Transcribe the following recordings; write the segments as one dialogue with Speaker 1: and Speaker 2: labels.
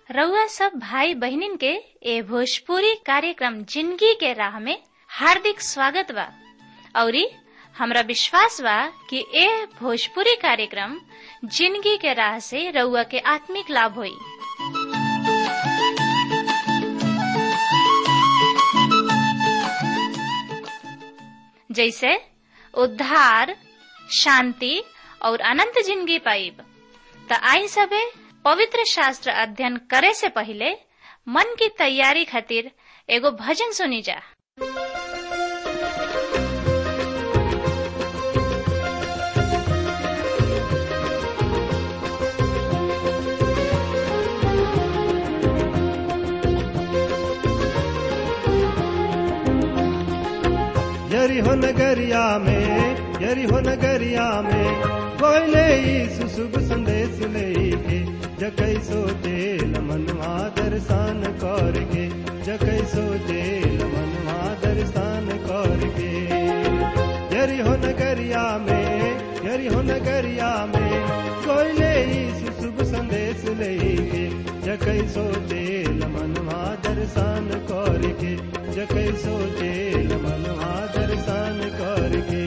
Speaker 1: रउआ सब भाई बहिनीन के ए भोजपुरी कार्यक्रम जिंदगी के राह में हार्दिक स्वागत बा औरी हमरा विश्वास बा कि ए भोजपुरी कार्यक्रम जिंदगी के राह से रउआ के आत्मिक लाभ होई जैसे उद्धार शांति और अनंत जिंदगी पाइब त आई सबे पवित्र शास्त्र अध्ययन करे से पहले मन की तैयारी खातिर एगो भजन सुनी जा
Speaker 2: यरी हो नगरिया में यरी हो नगरिया में कोयले सुशुभ संदेश लेके जकै सोचे मनवा दर्शन करके जकै सोचे मनवा दर्शन करके यरी हो नगरिया में यरी हो नगरिया में कोयले सुशुभ संदेश लेके जकै सोचे मनवा दर्शन करके जकै सोचे मनवा दर्शन करके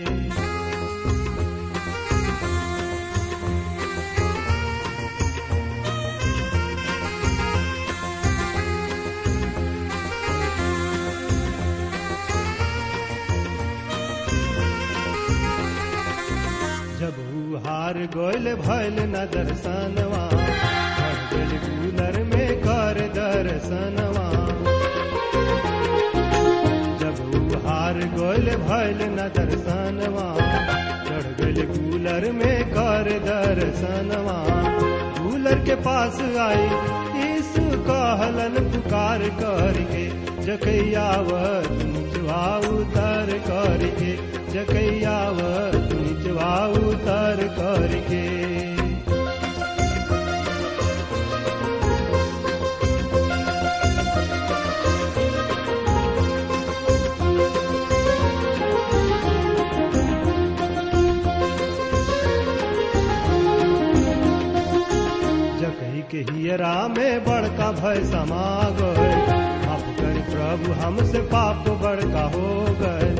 Speaker 2: जब ऊ हार गोयल भैल न दर्शनवा हर गल कूलर में कर दर्शनवा जब ऊ हार गोयल भैल न दर्शनवा चढ़ गल कूलर में कर दर्शनवा कूलर के पास आई यीशु कहलन पुकार करके जकैयावत निचवा उतर करके जकैयावत निचवा उतर करके जकही के हियरा में बड़का भय समा गए माफ कर प्रभु हमसे पाप बड़का हो गए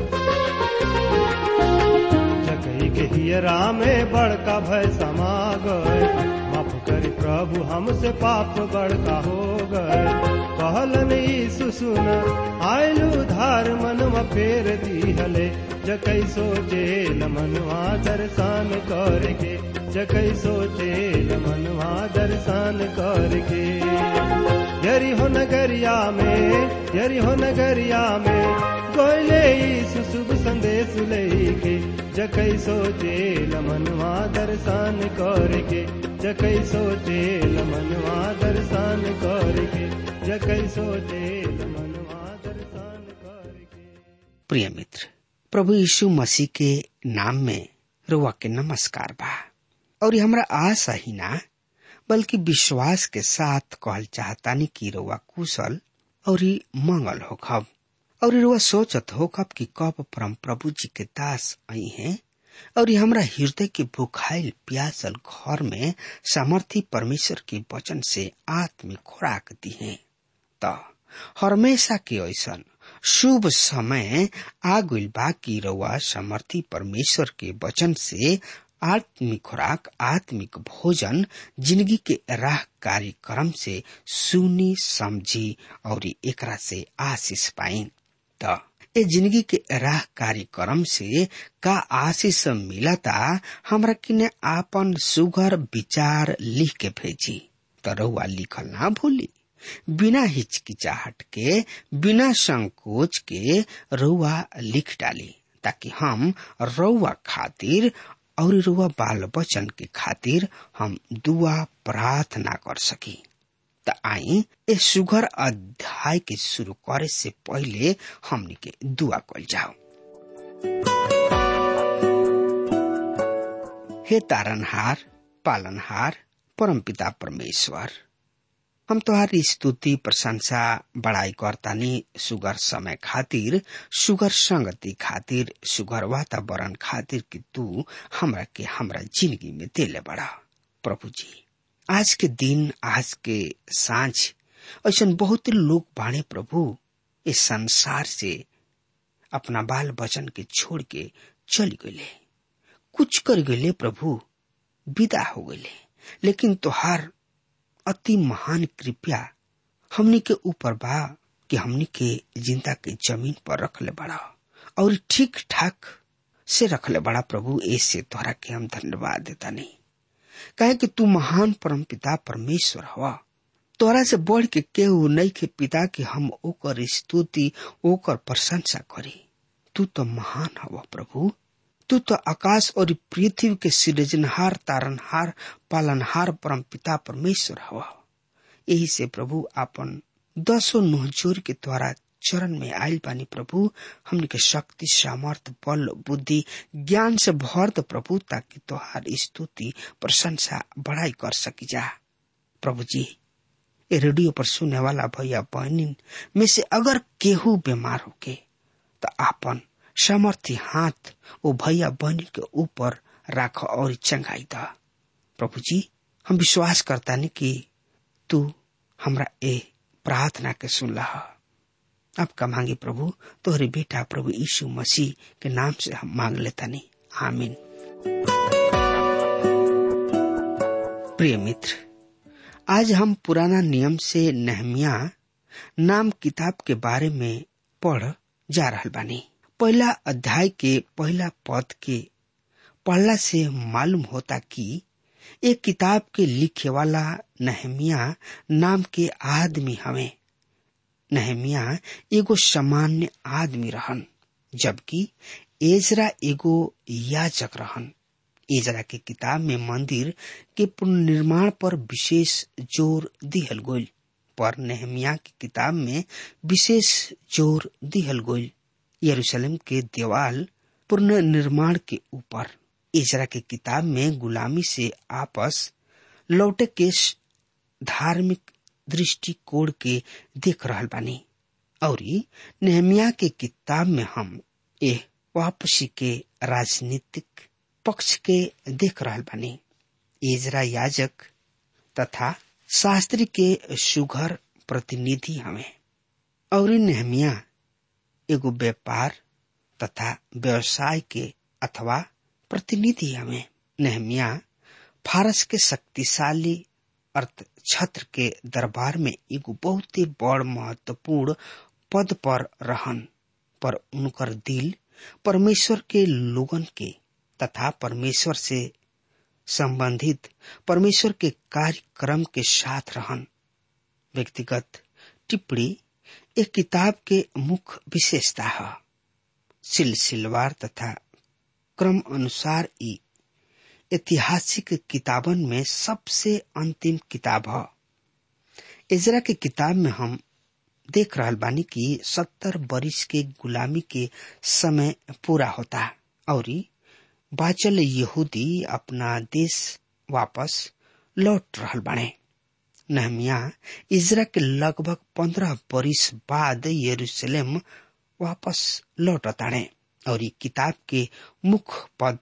Speaker 2: जकही के हियरा में बड़का भय समा गए माफ कर प्रभु हमसे पाप बड़का हो गए कहलन यीशु सुन आयलु धार मनवा फेर दीहले जकै सोचे मनवा दर्शन करके जकै सोचे मनवा दर्शन करके यरी हो नगरिया में यरी हो नगरिया में गोले यीशु शुभ संदेश लेके जकै सोचे मनवा दर्शन करके जकै सोचे मनवा दर्शन करके जकै सोचे मनवा दर्शन करके
Speaker 3: प्रिय मित्र प्रभु यीशु मसीह के नाम में रुआ के नमस्कार बा और ये हमरा आशा ही ना बल्कि विश्वास के साथ कहल चाहतानी कि रुआ कुशल और ही मंगल होखब और रुआ सोचत होखब कि कब परम प्रभु जी के दास आई हैं और ये हमरा हृदय के भूखाइल प्यासल घर में सामर्थी परमेश्वर के वचन से आत्मिक खुराक दी है त हमेशा के ऐसन शुभ समय आ गइल बा कि रउआ समर्थी परमेश्वर के वचन से आत्मिक खुराक आत्मिक भोजन जिंदगी के राह कार्यक्रम से सुनी समझी और एकरा से आशीष पाई त ए जिंदगी के राह कार्यक्रम से का आशीष मिलता हमरा किने आपन सुघर विचार लिख के भेजी त रउआ लिखल ना भूली बिना हिचकिचाहट के बिना संकोच के रउआ लिख डाली ताकि हम रउआ खातिर और रउआ बाल बचन के खातिर हम दुआ प्रार्थना कर सकी त आई ए सुगर अध्याय के शुरू करे से पहले हमनी के दुआ कल जाओ हे तारनहार पालनहार परमपिता परमेश्वर हम तोहारी स्तुति प्रशंसा बड़ाई करतानी सुगर समय खातिर सुगर संगति खातिर सुगर वातावरण खातिर कि तू हमरा के हमरा जिंदगी में देले बड़ा प्रभु जी आज के दिन आज के सांझ ऐसा बहुत लोग बाणे प्रभु इस संसार से अपना बाल बचन के छोड़ के चल गए कुछ कर गए प्रभु विदा हो गए लेकिन तोहार अति महान कृपया हमनी के ऊपर बा कि हमनी के जिंदा के जमीन पर रखले बड़ा और ठीक ठाक से रखले बड़ा प्रभु ऐसे तोहरा के हम धन्यवाद देता नहीं कहे कि तू महान परम पिता परमेश्वर हवा तोरा से बढ़ के केहू नहीं के पिता कि हम ओकर स्तुति ओकर प्रशंसा करी तू तो महान हवा प्रभु तू तो आकाश और पृथ्वी के सृजनहार तारनहार पालनहार परम पिता परमेश्वर हवा यही से प्रभु आपन दसो नोहजोर के द्वारा चरण में आयल बानी प्रभु हमने के शक्ति सामर्थ बल बुद्धि ज्ञान से भर दो प्रभु ताकि तोहार स्तुति प्रशंसा बढ़ाई कर सकी जा प्रभु जी ये रेडियो पर सुनने वाला भैया बहनिन में से अगर केहू बीमार होके तो आपन सामर्थ्य हाथ वो भैया बहनी के ऊपर राख और चंगाई द प्रभु जी हम विश्वास करता नहीं कि तू हमरा ए प्रार्थना के सुन रहा आपका मांगे प्रभु तोहरे बेटा प्रभु यीशु मसीह के नाम से हम मांग लेता नहीं आमीन प्रिय मित्र आज हम पुराना नियम से नहमिया नाम किताब के बारे में पढ़ जा रहा बानी पहला अध्याय के पहला पद के पढ़ला से मालूम होता कि एक किताब के लिखे वाला नहमिया नाम के आदमी हमें नहमिया एगो सामान्य आदमी रहन जबकि एजरा एगो याजक रहन एजरा के किताब में मंदिर के पुनर्निर्माण पर विशेष जोर दिहल गोल पर नेहमिया की किताब में विशेष जोर दिहल गोल यरूशलेम के देवाल पुनर्निर्माण के ऊपर इजरा के किताब में गुलामी से आपस लौटे के धार्मिक दृष्टिकोण के देख रहल बानी और नेहमिया के किताब में हम ए वापसी के राजनीतिक पक्ष के देख रहल बानी इजरा याजक तथा शास्त्री के सुघर प्रतिनिधि हमें और नेहमिया एगो व्यापार तथा व्यवसाय के अथवा प्रतिनिधि हमें नेहमिया फारस के शक्तिशाली अर्थ छत्र के दरबार में एगो बहुत ही बड़ महत्वपूर्ण पद पर रहन पर उनकर दिल परमेश्वर के लोगन के तथा परमेश्वर से संबंधित परमेश्वर के कार्यक्रम के साथ रहन व्यक्तिगत टिप्पणी एक किताब के मुख्य विशेषता है सिलसिलवार तथा क्रम अनुसार ई ऐतिहासिक किताबन में सबसे अंतिम किताब है इजरा के किताब में हम देख रहा बानी कि सत्तर बरिस के गुलामी के समय पूरा होता और बाचल यहूदी अपना देश वापस लौट रहा बाणे नहमिया इजरा के लगभग पंद्रह बरिस बाद यरूशलेम वापस लौटताणे और किताब के मुख्य पद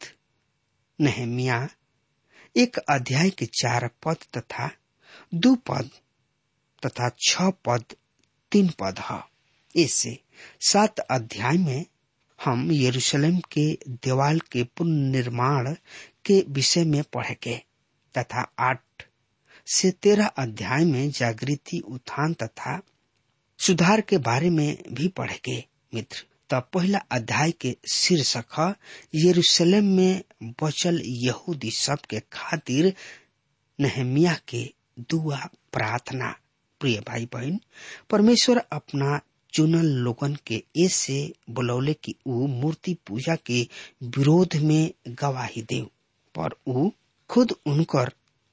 Speaker 3: नहमिया एक अध्याय के चार पद तथा दो पद तथा छ पद तीन पद है इससे सात अध्याय में हम यरूशलेम के देवाल के पुनर्निर्माण के विषय में पढ़ेंगे तथा आठ से तेरह अध्याय में जागृति उत्थान तथा सुधार के बारे में भी पढ़ेंगे मित्र तब पहला अध्याय के शीर्षक है यरूशलेम में बचल यहूदी सब के खातिर नहमिया के दुआ प्रार्थना प्रिय भाई बहन परमेश्वर अपना चुनल लोगन के ऐसे बुलौले कि ऊ मूर्ति पूजा के विरोध में गवाही दे पर ऊ खुद उनकर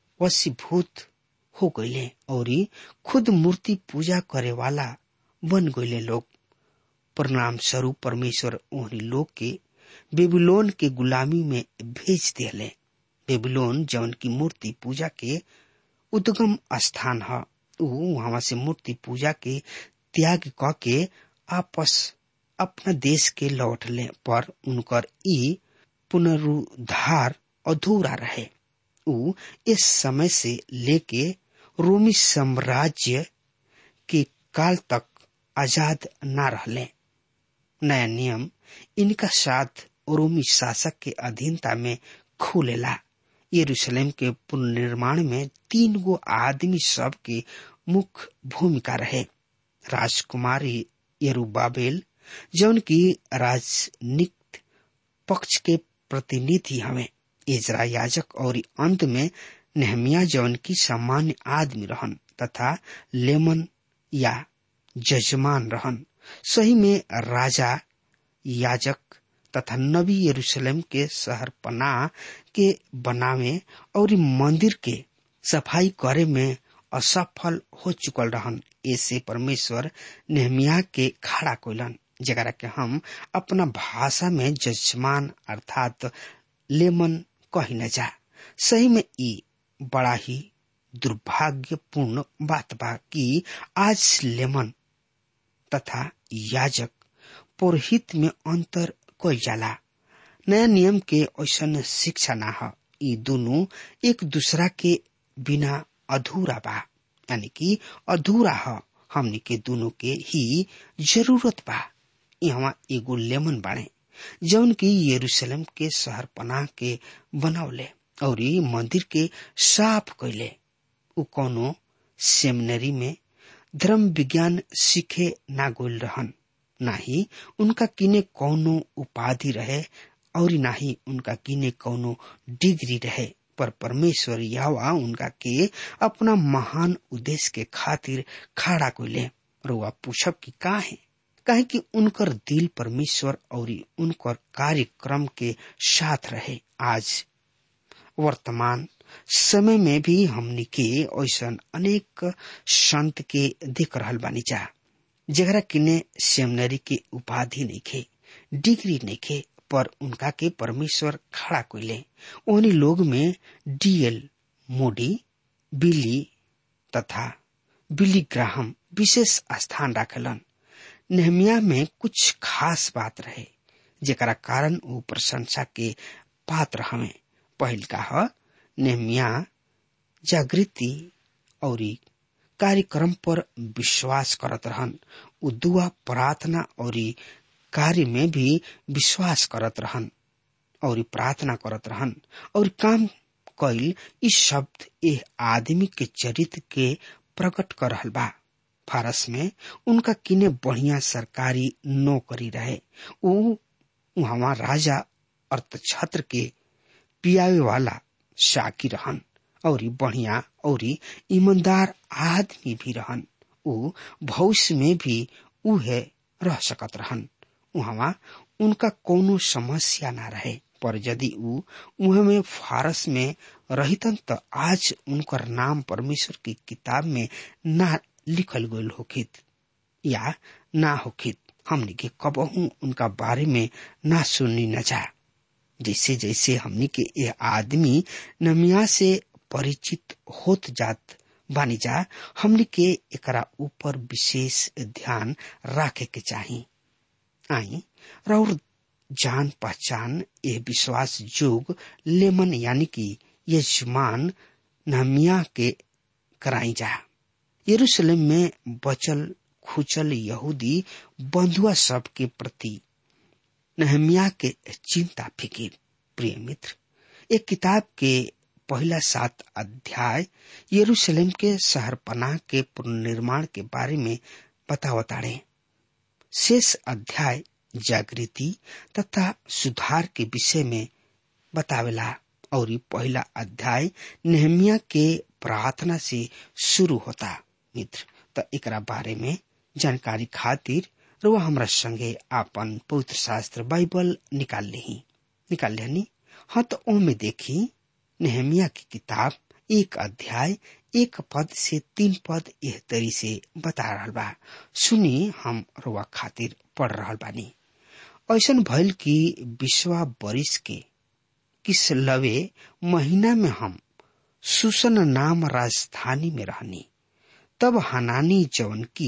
Speaker 3: वशीभूत हो गईले और खुद मूर्ति पूजा करे वाला बन गईले लोग परिणाम स्वरूप परमेश्वर ओहनी लोग के बेबीलोन के गुलामी में भेज दिले बेबीलोन जौन की मूर्ति पूजा के उद्गम स्थान है वहां से मूर्ति पूजा के त्याग क के आपस अपना देश के लौटले पर उनकर ई पुनरुद्धार अधूरा रहे ऊ इस समय से लेके रोमी साम्राज्य के काल तक आजाद न रहले नया नियम इनका साथ रोमी शासक के अधीनता में खुलेला यरूशलेम के पुनर्निर्माण में तीन गो आदमी सब के मुख्य भूमिका रहे राजकुमारी यरूबाबेल जौन की राजनीति पक्ष के प्रतिनिधि हमें इजरा याजक और अंत में नेहमिया जौन की सामान्य आदमी रहन तथा लेमन या जजमान रहन सही में राजा याजक तथा नबी यरूशलेम के शहर पनाह के बनावे और मंदिर के सफाई करे में असफल हो चुकल रहन ऐसे परमेश्वर नेहमिया के खड़ा कोलन जरा के हम अपना भाषा में जजमान अर्थात लेमन कही न जा सही में ई बड़ा ही दुर्भाग्यपूर्ण बात बा कि आज लेमन तथा याजक पुरोहित में अंतर कोई जाला नया नियम के ऐसा शिक्षा ना ह ई दोनों एक दूसरा के बिना अधूरा बा यानी कि अधूरा ह हमनी के दोनों के ही जरूरत बा यहाँ एगो लेमन बाड़े जौन की यरूशलेम के शहर पनाह के बनौले और मंदिर के साफ कैले उ कोनो सेमिनरी में धर्म विज्ञान सीखे ना गोल रहन ना ही उनका किने कौनो उपाधि रहे और ना ही उनका किने कौनो डिग्री रहे पर परमेश्वर यावा उनका के अपना महान उद्देश्य के खातिर खड़ा कोले रुआ पूछब की का है काहे कि उनकर दिल परमेश्वर और उनकर कार्यक्रम के साथ रहे आज वर्तमान समय में भी हमनी के ऐसा अनेक संत के देख रहल बानी जा जरा किने सेमिनरी के उपाधि नहीं खे डिग्री नहीं खे पर उनका के परमेश्वर खड़ा कोइले उन्हीं लोग में डीएल मोडी बिली तथा बिली ग्राहम विशेष स्थान रखलन नेहमिया में कुछ खास बात रहे जेकरा कारण वो प्रशंसा के पात्र हमें पहल का नेहमिया जागृति और कार्यक्रम पर विश्वास करत रहन उ दुआ प्रार्थना और कार्य में भी विश्वास करत रहन और प्रार्थना करत रहन और काम कैल इस शब्द ए आदमी के चरित्र के प्रकट कर रहल बा फारस में उनका किने बढ़िया सरकारी नौकरी रहे उ वहां राजा अर्थछत्र के पियावे वाला शाकी रहन और बढ़िया और ईमानदार आदमी भी रहन उ भविष्य में भी उहे रह सकत रहन वहां उनका कोनो समस्या ना रहे पर यदि उ उहे में फारस में रहितन त आज उनकर नाम परमेश्वर की किताब में ना लिखल गयल होखित या ना होखित हमनी के कबहू उनका बारे में ना सुननी न जा जैसे जैसे हमनी के ये आदमी नमिया से परिचित होत जात बानी जा हमनी के एकरा ऊपर विशेष ध्यान रखे के चाही आई और जान पहचान ये विश्वास जोग लेमन यानी कि यजमान नमिया के कराई जा यरूशलेम में बचल खुचल यहूदी बंधुआ सब के प्रति नहमिया के चिंता फिकिर प्रिय मित्र एक किताब के पहला सात अध्याय यरूशलेम के शहर पनाह के पुनर्निर्माण के बारे में बतावताड़े शेष अध्याय जागृति तथा सुधार के विषय में बतावेला और पहला अध्याय नेहमिया के प्रार्थना से शुरू होता मित्र त एकरा बारे में जानकारी खातिर रुआ हमरा संगे आपन पवित्र शास्त्र बाइबल निकाल ली निकाल लेनी हाँ तो ओमे देखी नेहमिया की किताब एक अध्याय एक पद से तीन पद यह तरी से बता रहा बा सुनी हम रुआ खातिर पढ़ रहा बानी ऐसा भइल कि विश्वा बरिस के किस लवे महीना में हम सुसन नाम राजधानी में रहनी तब हनानी जवन की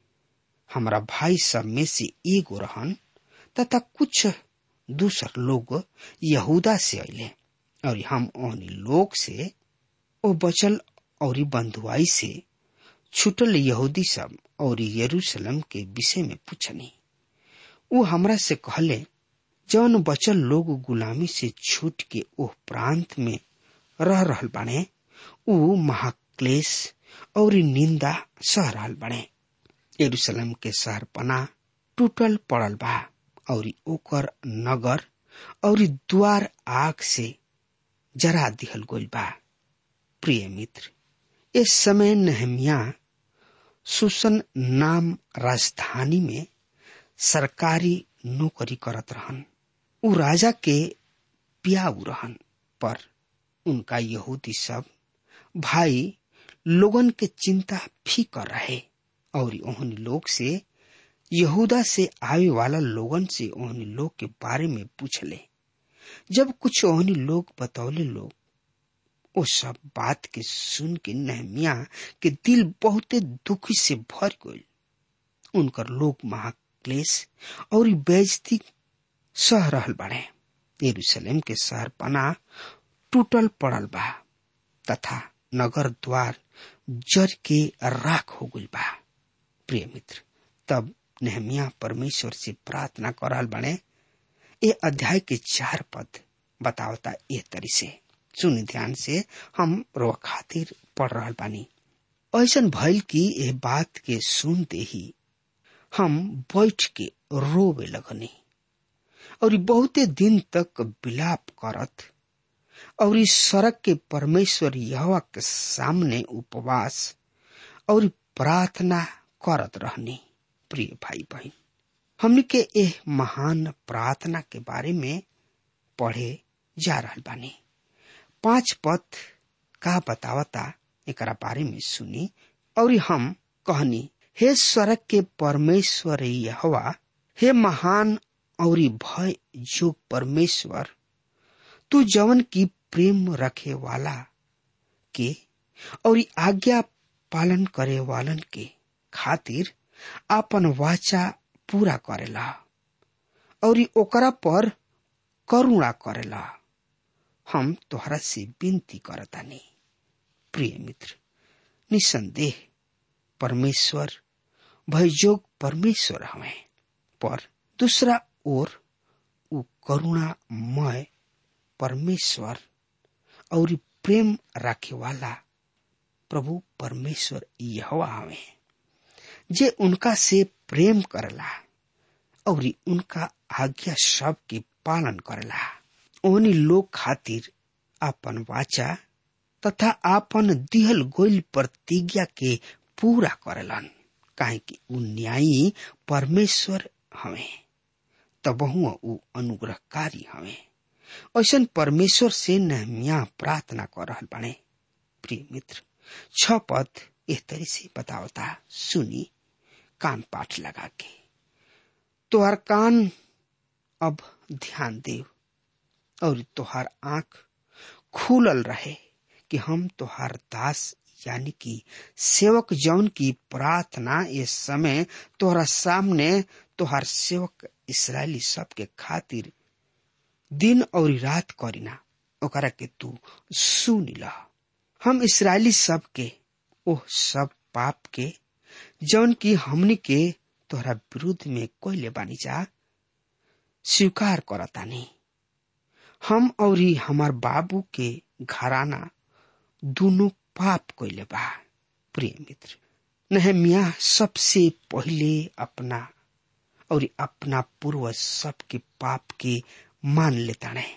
Speaker 3: हमारा भाई सब में से एगो रहन तथा कुछ दूसर लोग यहूदा से अले और हम ओहनी लोग से ओ बचल और बंधुआई से छुटल यहूदी सब और यरूशलेम के विषय में पूछनी वो हमरा से कहले जौन बचल लोग गुलामी से छूट के ओह प्रांत में रह रहल बाने ऊ महाक्लेश और निंदा सह रहल बाने यरूशलेम के शहर पना टूटल पड़ल बा और ओकर नगर और द्वार आग से जरा दिहल गइल बा प्रिय मित्र इस समय नहमिया सुसन नाम राजधानी में सरकारी नौकरी करत रहन उ राजा के पियाऊ रहन पर उनका यहूदी सब भाई लोगन के चिंता फीकर रहे और ओहन लोग से यहूदा से आवे वाला लोगन से ओहन लोग के बारे में पूछले जब कुछ ओहनी लोग बतौले लोग ओ सब बात के सुन के नहमिया के दिल बहुते दुखी से भर गइल उनकर लोग महाक्लेश और बेजती सह रहल बाड़े यरूशलेम के शहर पना टूटल पड़ल बा तथा नगर द्वार जर के राख हो गइल बा प्रिय मित्र तब नेहमिया परमेश्वर से प्रार्थना करल बने ये अध्याय के चार पद बतावता ए तरी से सुन ध्यान से हम रो खातिर पढ़ रहा बानी ऐसन भइल कि ये बात के सुनते ही हम बैठ के रोवे लगनी और बहुते दिन तक विलाप करत और इस सड़क के परमेश्वर यहवा के सामने उपवास और प्रार्थना करत रहनी प्रिय भाई बहन हमने के एह महान प्रार्थना के बारे में पढ़े जा रहा बानी पांच पद का बतावता एकरा बारे में सुनी और हम कहनी हे स्वर्ग के परमेश्वर यहवा हे महान और भय जो परमेश्वर तू जवन की प्रेम रखे वाला के और आज्ञा पालन करे वालन के खातिर आपन वाचा पूरा करेला और ओकरा पर करुणा करेला हम तोहरा से विनती करतानी प्रिय मित्र निसंदेह परमेश्वर भयजोग परमेश्वर हमें पर दूसरा ओर उ करुणामय परमेश्वर और प्रेम राखे वाला प्रभु परमेश्वर यहवा हमें जे उनका से प्रेम करला और उनका आज्ञा सब के पालन करला ओनी लोग खातिर आपन वाचा तथा आपन दिहल गोल प्रतिज्ञा के पूरा करलन काहे कि उ न्यायी परमेश्वर हमें तबहु उ अनुग्रहकारी हमें ऐसन परमेश्वर से नहमिया प्रार्थना कर रहल बाने प्रिय मित्र छ पद एह तरी से बतावता सुनी कान पाठ लगा के तोहर कान अब ध्यान दे और तोहार आंख खुलल रहे कि हम तोहार दास यानी कि सेवक जौन की प्रार्थना इस समय तोहरा सामने तोहार सेवक इसराइली सब के खातिर दिन और रात करीना ओकरा के तू सुन ला हम इसराइली सब के ओह सब पाप के जौन की हमनी के तोहरा विरुद्ध में कोयले बानी जा स्वीकार करतानी हम और हमार बाबू के घराना दोनों पाप कोइले बा प्रिय मित्र नहमिया सबसे पहले अपना और अपना पूर्वज सबके पाप के मान लेता है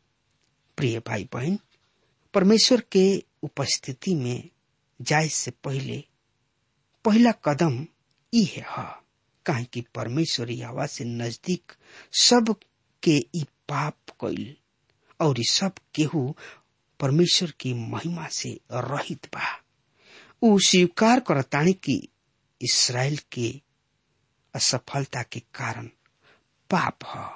Speaker 3: प्रिय भाई बहन परमेश्वर के उपस्थिति में जाए से पहले पहला कदम ई है काहे कि परमेश्वर हवा से नजदीक सब के ई पाप कैल और सब केहू परमेश्वर की महिमा से रहित बा उ स्वीकार करतानी कि इसराइल के असफलता के कारण पाप ह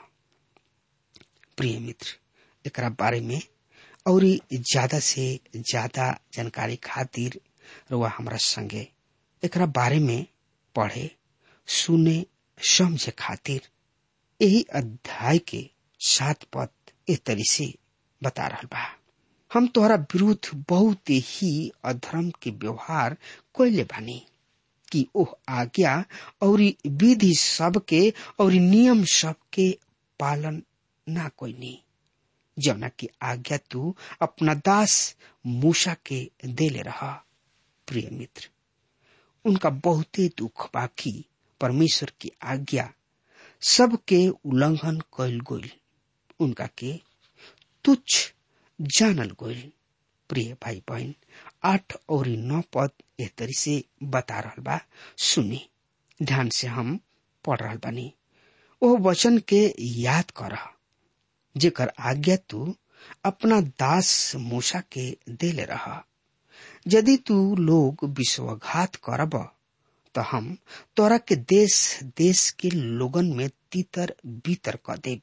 Speaker 3: प्रिय मित्र एकरा बारे में और ज्यादा से ज्यादा जानकारी खातिर रुआ हमरा संगे एकरा बारे में पढ़े सुने समझे खातिर यही अध्याय के सात पद ए तरी से बता रहा बा हम तोहरा विरुद्ध बहुत ही अधर्म के व्यवहार कैले बानी कि ओह आज्ञा और विधि सबके और नियम सबके पालन ना कोई नहीं जौना की आज्ञा तू अपना दास मूसा के देले रहा प्रिय मित्र उनका बहुते दुख बाकी परमेश्वर की आज्ञा सबके उल्लंघन कैल गोल उनका के तुच्छ जानल गोल प्रिय भाई बहन आठ और नौ पद एह तरी से बता रहा बा सुनी ध्यान से हम पढ़ रहा बानी ओ वचन के याद कर जेकर आज्ञा तू अपना दास मूसा के देले रहा यदि तू लोग विश्वघात करब तो हम तोरा के देश देश के लोगन में तीतर बीतर क देब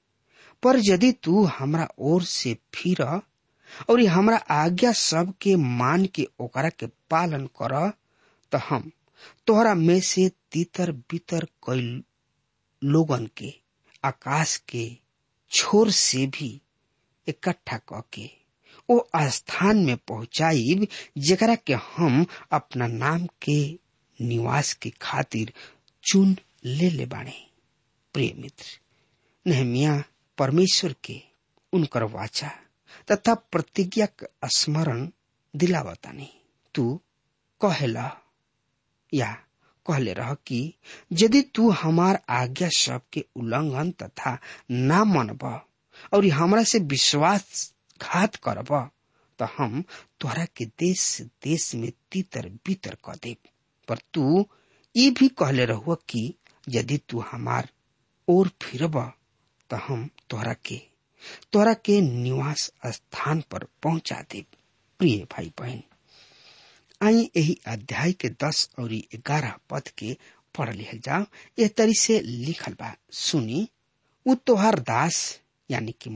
Speaker 3: पर यदि तू हमरा ओर से फिर और हमरा आज्ञा सब के मान के ओकरा के पालन कर तो हम तोहरा में से तीतर बीतर कई लोगन के आकाश के छोर से भी इकट्ठा क के ओ स्थान में पहुंचाइब जेकरा के हम अपना नाम के निवास के खातिर चुन ले ले बाणे प्रिय मित्र नहमिया परमेश्वर के उनकर वाचा तथा प्रतिज्ञा का स्मरण दिलावतानी तू कहेला या कहले रह कि यदि तू हमार आज्ञा सब के उल्लंघन तथा ना मनब और हमरा से विश्वास घात करब तो हम तोहरा के देश देश में तीतर बीतर क देब पर तू ये भी कहले रहुआ कि यदि तू हमार ओर फिरब तो हम तोहरा के तोहरा के निवास स्थान पर पहुंचा देब प्रिय भाई बहन आई यही अध्याय के दस और ग्यारह पद के पढ़ लिहल जाओ यह तरी से लिखल बा सुनी उ तोहार दास यानी कि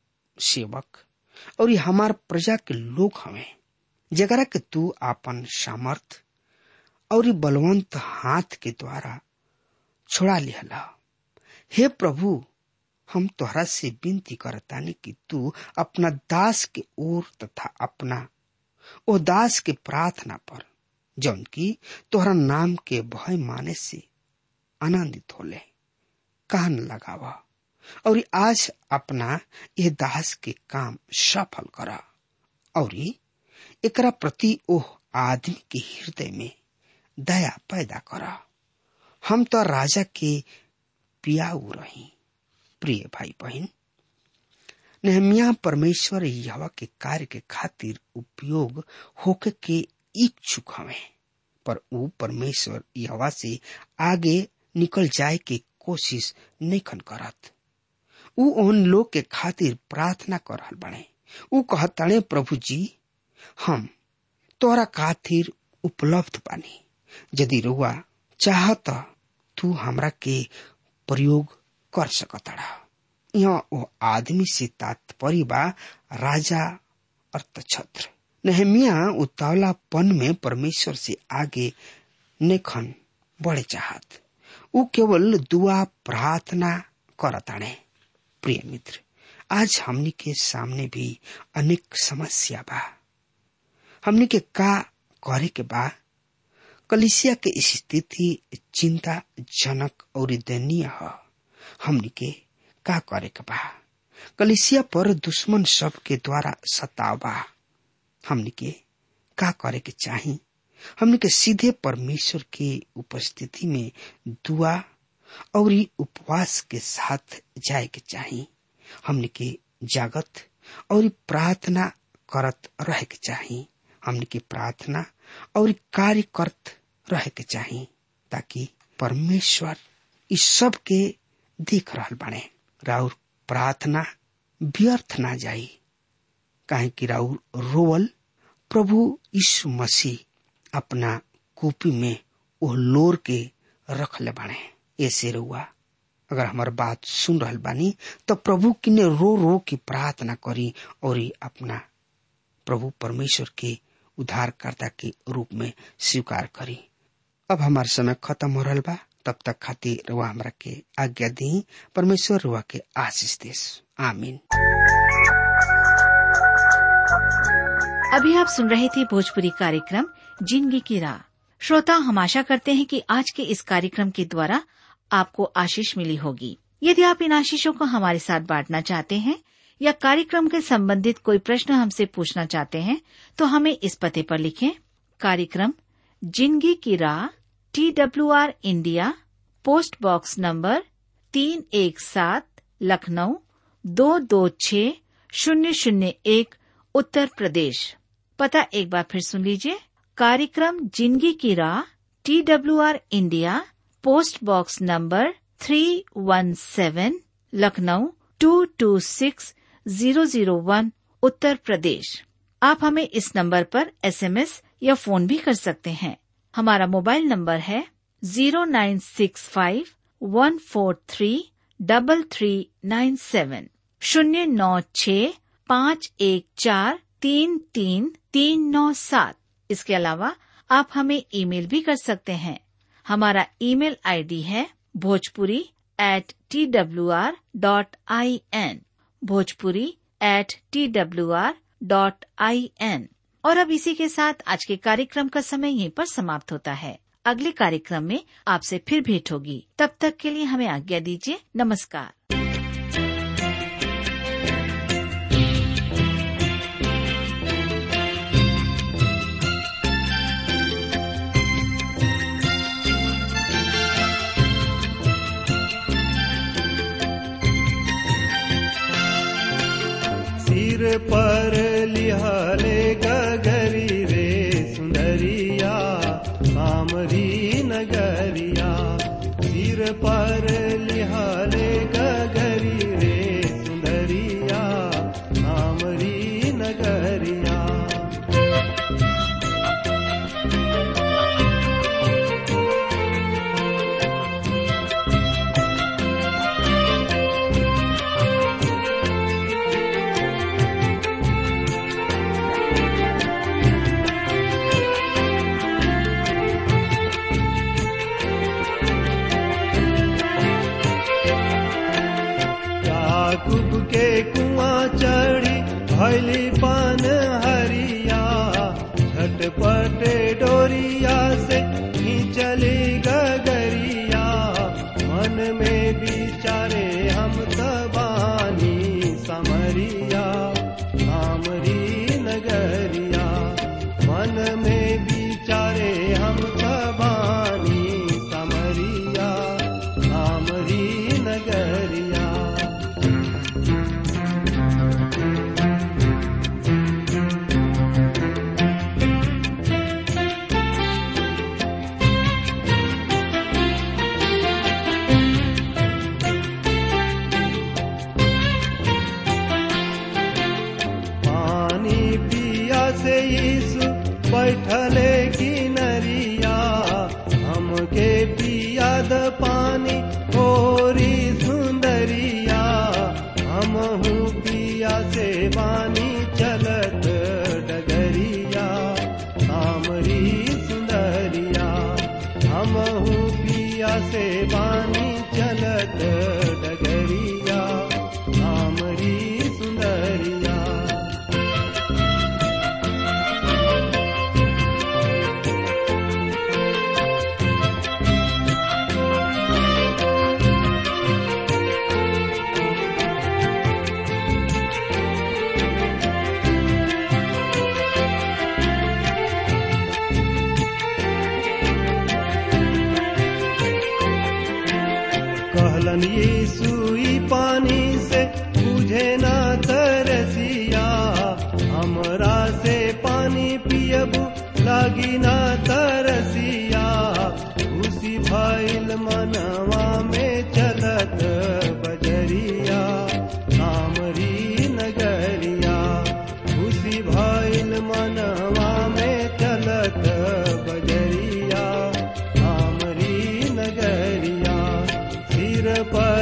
Speaker 3: सेवक और ये हमार प्रजा के लोग हवे जगरा के तू आपन सामर्थ और बलवंत हाथ के द्वारा छोड़ा लिहला हे प्रभु हम तोहरा से विनती करतानी कि तू अपना दास के ओर तथा अपना ओ दास के प्रार्थना पर जौन की तोहरा नाम के भय माने से आनंदित होले कान लगावा और आज अपना यह दास के काम सफल करा और एकरा प्रति ओह आदमी के हृदय में दया पैदा करा हम तो राजा के पियाऊ रही प्रिय भाई बहन नहमिया परमेश्वर यहवा के कार्य के खातिर उपयोग होके के इच्छुक हवे पर ऊ परमेश्वर यहवा से आगे निकल जाए के कोशिश नहीं करत ऊ उन लोग के खातिर प्रार्थना कर रहल बने ऊ कहताणे प्रभु जी हम तोरा खातिर उपलब्ध बानी यदि रुआ चाहत तू हमरा के प्रयोग कर सकतड़ा यहाँ वो आदमी से तात्पर्य बा राजा अर्थछत्र नहमिया उतावलापन में परमेश्वर से आगे नेखन बढ़े चाहत ऊ केवल दुआ प्रार्थना करताणे प्रिय मित्र आज हमनी के सामने भी अनेक समस्या बा हमनी के का करे के बा कलिसिया के स्थिति चिंताजनक और दयनीय है हमनी के का करे के बा कलिसिया पर दुश्मन सब के द्वारा सताव बा हमनी के का करे के चाही हमनी के सीधे परमेश्वर के उपस्थिति में दुआ और उपवास के साथ जाए के चाही हमनी के जागत और प्रार्थना करत रहे के चाही हमनी के प्रार्थना और कार्य करत रहे के चाही ताकि परमेश्वर इस सब के देख रहल बाने राउर प्रार्थना व्यर्थ ना जाई काहे कि राउर रोवल प्रभु यीशु मसीह अपना कॉपी में वो लोर के रख ले बाने ऐसे रुआ अगर हमार बात सुन रहल बानी तो प्रभु किने रो रो की प्रार्थना करी और अपना प्रभु परमेश्वर के उद्धारकर्ता के रूप में स्वीकार करी अब हमार समय खत्म हो रहा बा तब तक खातिर रुआ हमरा के आज्ञा दी परमेश्वर रुआ के आशीष देस आमीन
Speaker 4: अभी आप सुन रहे थे भोजपुरी कार्यक्रम जिंदगी की राह श्रोता हम आशा करते हैं कि आज के इस कार्यक्रम के द्वारा आपको आशीष मिली होगी यदि आप इन आशीषों को हमारे साथ बांटना चाहते हैं या कार्यक्रम के संबंधित कोई प्रश्न हमसे पूछना चाहते हैं तो हमें इस पते पर लिखें कार्यक्रम जिंदगी की राह T W R India post box number तीन एक सात लखनऊ दो दो छ शून्य शून्य एक उत्तर प्रदेश पता एक बार फिर सुन लीजिए कार्यक्रम जिंदगी की राह T W R India post box number three one seven Lucknow two two six zero zero one Uttar Pradesh आप हमें इस नंबर पर एसएमएस या फोन भी कर सकते हैं हमारा मोबाइल नंबर है zero nine six five one four three double three nine seven शून्य नौ छ पाँच एक चार तीन तीन तीन नौ सात इसके अलावा आप हमें ईमेल भी कर सकते हैं हमारा ईमेल आईडी है Bhojpuri at T W R dot I N Bhojpuri at T W R dot I N और अब इसी के साथ आज के कार्यक्रम का समय यहीं पर समाप्त होता है अगले कार्यक्रम में आपसे फिर भेंट होगी तब तक के लिए हमें आज्ञा दीजिए नमस्कार
Speaker 2: सिर पर लिहाले गगरी रे सुंदरिया सामरी नगरिया सिर पर लिहाले गगरी रे सुंदरिया सामरी नगरिया याकूब के कुआं चढ़ी भैली पान हरिया झटपट डोरिया से चली गगरिया मन में विचारे हम तबानी समरिया सामरी नगरिया मन में विचारे हम तबानी समरिया सामरी नगरिया पानी पिया से यीशु बैठले किनरिया हमके पिया द पानी ओरी सुंदरिया हमहू पिया से बानी चलत डगरिया सामरी सुंदरिया हमहू पिया से बानी चलत डगरिया सामरी सुंदरिया कहलन यीशु ई पानी से बुझे ना तरसिया हमरा से पानी पियबू लागी ना तरसिया उसी भइल मनवा में चलत बजरिया सामरी नगरिया उसी भइल मनवा में चलत बजरिया सामरी नगरिया सिर पर